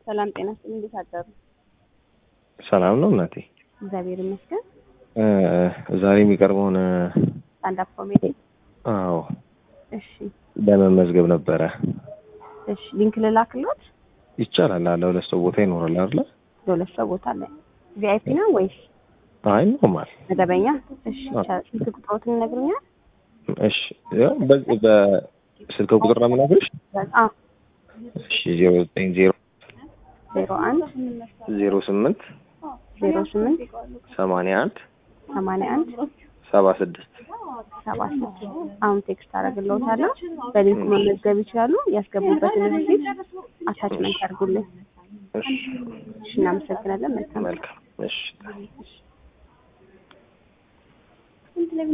ሰላም ጤና ይስጥልኝ። እንዴት አደሩ? ሰላም ነው እናቴ። እግዚአብሔር ይመስገን። እ ዛሬ የሚቀርበውን ስታንድ አፕ ኮሜዲ። አዎ እሺ ለመመዝገብ ነበረ። እሺ ሊንክ ልላክሎት? ይቻላል። አለ ሁለት ሰው ቦታ ይኖራል አይደለ? ለሁለት ሰው ቦታ አለ። ቪአይፒ ነው ወይስ አይ ኖርማል። መደበኛ? እሺ ይቻላል። ስልክ ቁጥሮትን ይነግሩኛል? እሺ ያው በዚህ በስልክ ቁጥር ነው የምነግርሽ። አዎ እሺ ዜሮ ዘጠኝ ዜሮ ዜሮ አንድ ዜሮ ስምንት ዜሮ ስምንት ሰማንያ አንድ ሰማንያ አንድ ሰባ ስድስት ሰባ ስድስት አሁን ቴክስት አደርግልዎታለሁ። በሊንኩ መመዝገብ ይችላሉ። ያስገቡበትን ሪሲት አታችመንት አድርጉልኝ። እሺ እሺ እናመሰግናለን። መልካም መልካም እሺ